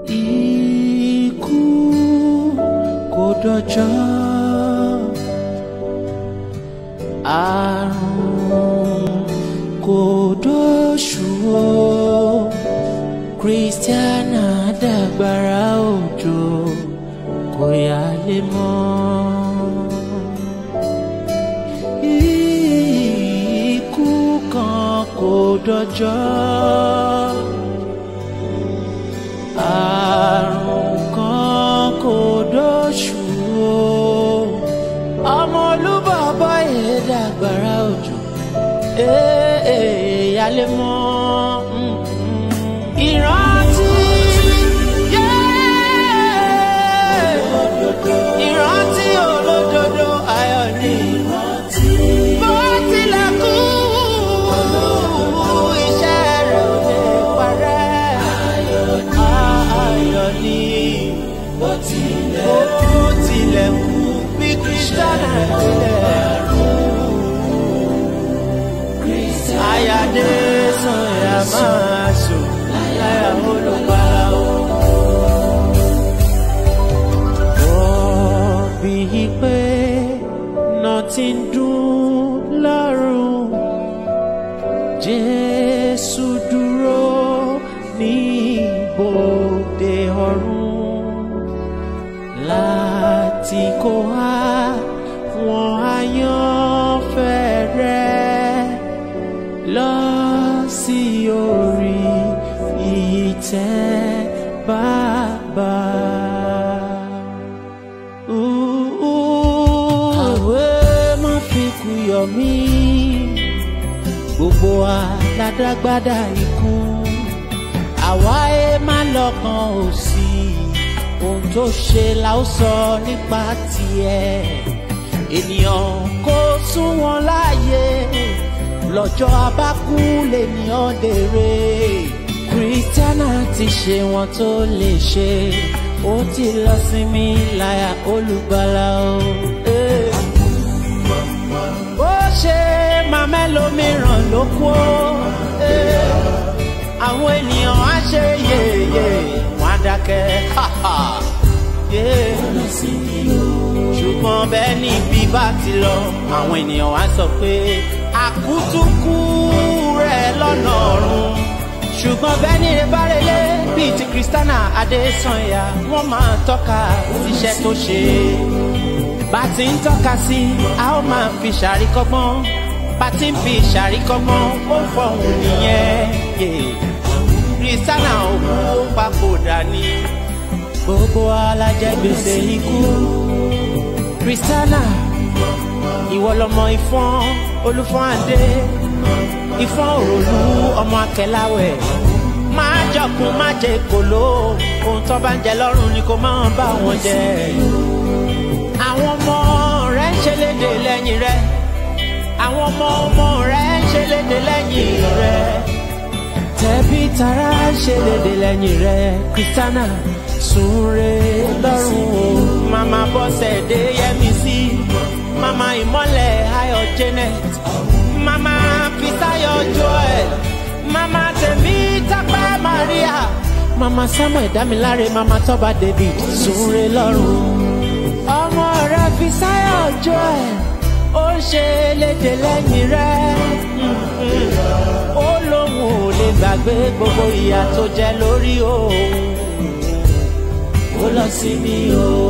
ikú kò dọjọ́ àrùn kò dóṣù o kristiana dàgbára òjò kò yálé mọ́. ikú kan kò dọjọ́ àrùn kan kò dóṣù o ọmọ olúbọ̀bọ̀ yìí dàgbára òjò yálé mọ́ ìrántí ìrántí olódodo ayọ̀ ni bó tilẹ̀ kú iṣẹ́ rẹ̀ ò lè parẹ́ ayọ̀ ni bó tilẹ̀ kú bí kristiana tilẹ̀ kú ayáde sọ̀yà máa sùn láyà olùpàlà o. Wọ́n bí pé náà ti ń dún lọ́rùn. Jésù dúró ní ibodè ọ̀run láti kó wá wọn àyànfẹ́ rẹ̀ lọ sí orí ìtẹ́ bàbá. Òwe má fi kú yọ mí, gbogbo aládágbádá ikú. Àwa ẹ má lọ́kàn òsì, ohun tó ṣe la ó sọ nípa tiẹ̀. Ènìyàn kò sún wọn láàyè lọ́jọ́ abákú lènìyàn dèrè kristiana ti ṣe wọn tó lè ṣe ó ti lọ sinmi láyà olùgbàlà o. ó ṣe màmá ẹlòmíràn ló kú ó àwọn ènìyàn á ṣe yèyè wọn á dákẹ́ ṣùgbọ́n bẹ́ẹ̀ ni bí bá ti lọ àwọn ènìyàn wá sọ pé àkútúkú rẹ̀ lọ́nà ọ̀run ṣùgbọ́n bẹ́ẹ̀ ni ìbárelé bíi ti kristiana adésanya wọ́n máa tọ́ka iṣẹ́ tó ṣe bá ti ń tọ́ka sí a ó máa fi ṣàríkọ́gbọ́n bá ti ń fi ṣàríkọ́gbọ́n ó fọhùn nìyẹn kristiana òkú ó papòdà ni gbogbo alájẹgbèsè ikú kristiana ìwọ lọmọ ìfọn olúfọn adé ìfọn òròlú ọmọ akẹláwẹ máa jọkun má jẹ kòló ohun tó bá ń jẹ lọrùn ni kò máa bá wọn jẹ àwọn ọmọ rẹ ń ṣe léde lẹyìn rẹ àwọn ọmọ ọmọ rẹ ń ṣe léde lẹyìn rẹ tẹbí tará ń ṣe léde lẹyìn rẹ kristiana súnre lọ́rùn o mama bọ́sẹ̀ dé yẹmi sí mama ìmọ̀lẹ̀ ayọ̀ janet mama fisayo joel mama tẹ̀mí tápẹ́ maria mama samuel damilare mama tọ́ba david súnre lọ́rùn ọmọ rẹ fisayo joel ó ń ṣe léde lẹ́yìn rẹ ó lóun ò lè gbàgbé gbogbo ìyà tó jẹ lórí òun ó lọ sí mi o.